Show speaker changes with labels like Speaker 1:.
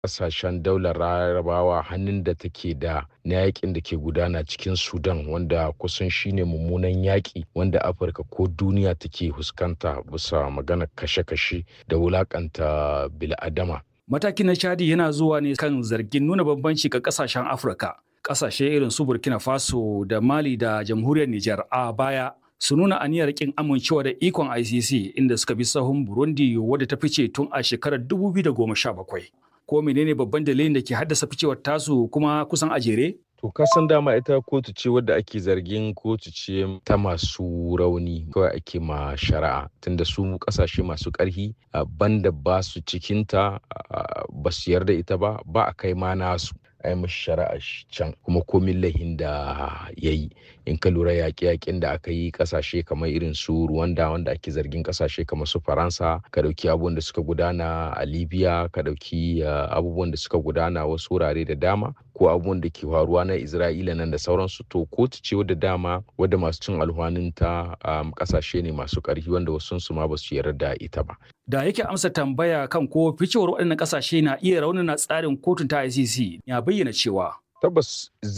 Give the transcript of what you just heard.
Speaker 1: kasashen daular larabawa hannun da take da na yakin da ke gudana cikin sudan wanda kusan shine mummunan yaƙi wanda afirka ko duniya take fuskanta bisa magana kashe-kashe da wulakanta bil'adama
Speaker 2: Matakin na Chadi yana zuwa ne kan zargin nuna bambanci ga kasashen Afirka. Kasashe irin su Burkina Faso da Mali da Jamhuriyar Nijar a baya su nuna aniyar kin amincewa da ikon ICC inda suka bi sahun Burundi wadda ta fice tun a shekarar 2017. Ko menene babban dalilin da ke haddasa ficewar tasu kuma kusan a jere?
Speaker 1: To kasan dama ita kotu ce wadda ake zargin kotu ce ta masu rauni kawai ake ma shari'a tunda su kasashe masu ƙarfi banda ba su cikinta ba su yarda ita ba ba a kai ma nasu a yi mashi shari'a can kuma komin lahin da ya yi in ka lura yaƙe-yaƙen da aka yi ƙasashe kamar irin su Rwanda wanda ake zargin ƙasashe kamar su Faransa ka ɗauki abubuwan da suka gudana a Libya ka ɗauki abubuwan da suka gudana wasu wurare da dama ko abubuwan da ke faruwa na Isra'ila nan da sauransu to kotu ce wadda dama wadda masu cin alhwaninta ƙasashe ne masu ƙarfi wanda wasu su ma ba su yarda da ita ba.
Speaker 2: Da yake amsa tambaya kan ko ficewar waɗannan ƙasashe na iya raunana tsarin kotun ta ICC ya bayyana cewa
Speaker 1: tabbas